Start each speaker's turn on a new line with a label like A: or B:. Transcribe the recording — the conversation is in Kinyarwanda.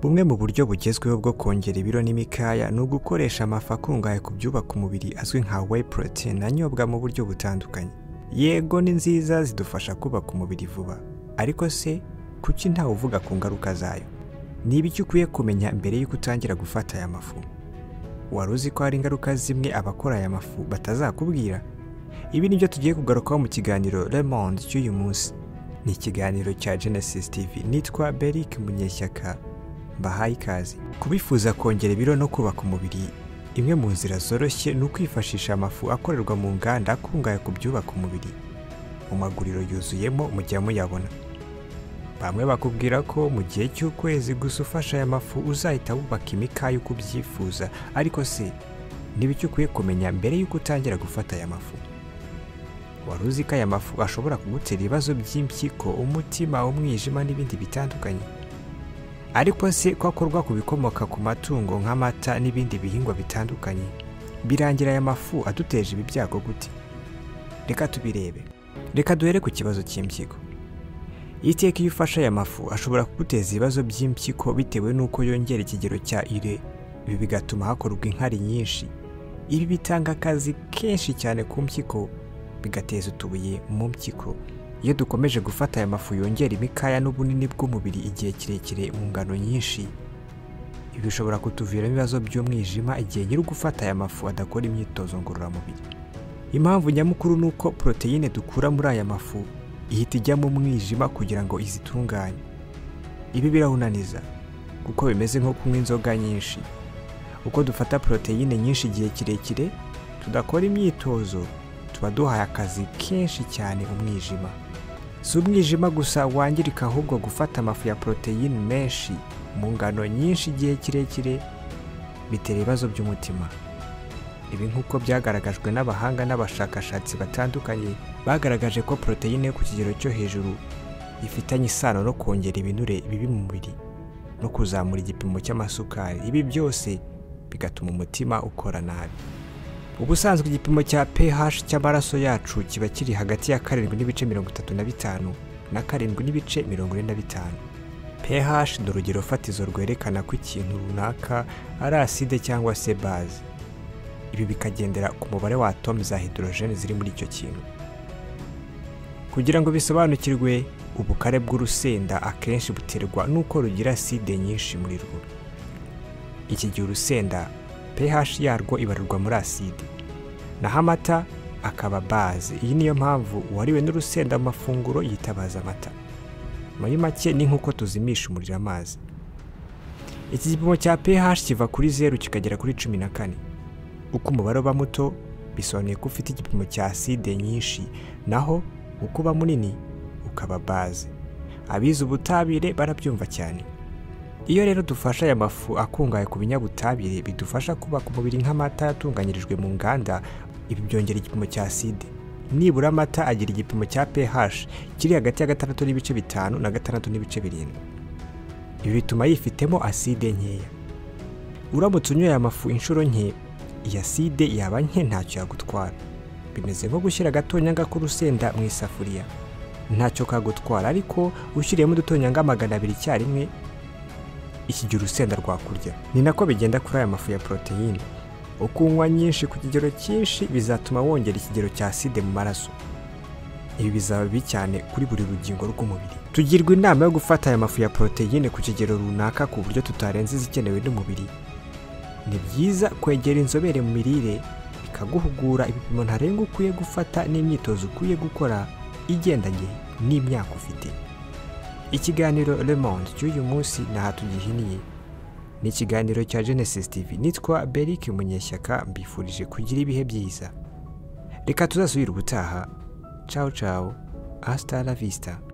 A: Bumwe mu buryo bugezweho bwo kongera ibiro n'imikaya ni ugukoresha amafu akungahaye ku byubaka umubiri azwi nka whey protein anyobwa mu buryo butandukanye yego ni nziza zidufasha kubaka umubiri vuba ariko se kuki ntawe uvuga ku ngaruka zayo ni ibiki ukwiye kumenya mbere y'uko utangira gufata aya mafu wari uzi ko hari ingaruka zimwe abakora aya mafu batazakubwira ibi ni byo tugiye kugarukaho mu kiganiro Le Monde cy'uyu munsi ni ikiganiro cya Genesis TV nitwa Beric Munyeshyaka mbahaye ikaze kubifuza kongera ibiro no kubaka umubiri imwe mu nzira zoroshye ni ukwifashisha amafu akorerwa mu nganda akungahaye ku byubaka umubiri mu maguriro yuzuyemo mujya muyabona bamwe bakubwira ko mu gihe cy'ukwezi gusa ufashe aya mafu uzahita wubaka imikaya uko ubyifuza ariko se n'ibiki ukwiye kumenya mbere y'uko utangira gufata aya mafu wari uzi ko aya mafu ashobora kugutera ibibazo by'impyiko umutima umwijima n'ibindi bitandukanye ariko se ko akorwa ku bikomoka ku matungo nk'amata n'ibindi bihingwa bitandukanye birangira aya mafu aduteje ibi byago gute reka tubirebe reka duhere ku kibazo cy'impyiko iteka iyo ufashe aya mafu ashobora kuguteza ibibazo by'impyiko bitewe n'uko yongera ikigero cya ire ibi bigatuma hakorwa inkari nyinshi ibi bitanga akazi kenshi cyane ku mpyiko bigateza utubuye mu mpyiko iyo dukomeje gufata aya mafu yongera imikaya n'ubunini bw'umubiri igihe kirekire mu ngano nyinshi ibi bishobora kutuviramo ibibazo by'umwijima igihe nyiri gufata aya mafu adakora imyitozo ngororamubiri impamvu nyamukuru ni uko poroteyine dukura muri aya mafu ihita ijyamo umwijima kugira ngo izitunganye ibi birahunaniza kuko bimeze nko kunywa inzoga nyinshi uko dufata poroteyine nyinshi igihe kirekire tudakora imyitozo tuba duhaye akazi kenshi cyane umwijima si umwijima gusa wangirika ahubwo gufata amafu ya poroteyine menshi mu ngano nyinshi igihe kirekire bitera ibibazo by'umutima ibi nk'uko byagaragajwe n'abahanga n'abashakashatsi batandukanye bagaragaje ko poroteyine yo ku kigero cyo hejuru ifitanye isano no kongera ibinure bibi mu mubiri no kuzamura igipimo cy'amasukari ibi byose bigatuma umutima ukora nabi ubusanzwe igipimo cya pH cy'amaraso yacu kiba kiri hagati ya karindwi n'ibice mirongo itatu na bitanu na karindwi n'ibice mirongo ine na bitanu pH ni urugero fatizo rwerekana ko ikintu runaka ari acide cyangwa se baze ibi bikagendera ku mubare wa atome za hydrogen ziri muri icyo kintu kugira ngo bisobanukirwe ubukare bw'urusenda akenshi buterwa n'uko rugira acide nyinshi muri rwo iki gihe urusenda pH yarwo ibarurwa muri aside naho amata akaba baze iyi niyo mpamvu uwariwe n'urusenda amafunguro yitabaza amata muri make ni nk'uko tuzimisha umuriro amazi iki gipimo cya pH kiva kuri zeru kikagera kuri cumi na kane uko umubare uba muto bisobanuye ko ufite igipimo cya aside nyinshi naho uko uba munini ukaba baze abize ubutabire barabyumva cyane iyo rero dufashe aya mafu akungahaye ku binyabutabire bidufasha kubaka umubiri nk'amata yatunganyirijwe mu nganda ibi byongera igipimo cya acide nibura amata agira igipimo cya pH kiri hagati ya gatandatu n'ibice bitanu na gatandatu n'ibice birindwi ibi bituma yifitemo acide nkeya uramutse unyoye aya mafu inshuro nke iyi acide yaba nke ntacyo yagutwara bimeze nko gushyira agatonyanga k'urusenda mu isafuriya ntacyo kagutwara ariko ushyiriyemo udutonyanga magana abiri icyarimwe iki gihe urusenda rwakurya ni nako bigenda kuri aya mafu ya poroteyine uko unywa nyinshi ku kigero cyinshi bizatuma wongera ikigero cya acide mu maraso ibi bizaba bibi cyane kuri buri rugingo rw'umubiri tugirwa inama yo gufata aya mafu ya poroteyine ku kigero runaka ku buryo tutarenza izikenewe n'umubiri ni byiza kwegera inzobere mu mirire ikaguhugura ibipimo ntarengwa ukwiye gufata n'imyitozo ukwiye gukora igendanye n'imyaka ufite ikiganiro Le Monde cy'uyu munsi ni aha tugihiniye ni ikiganiro cya Genesis TV nitwa Beric Munyeshyaka mbifurije kugira ibihe byiza reka tuzasubire ubutaha ciao ciao hasta la vista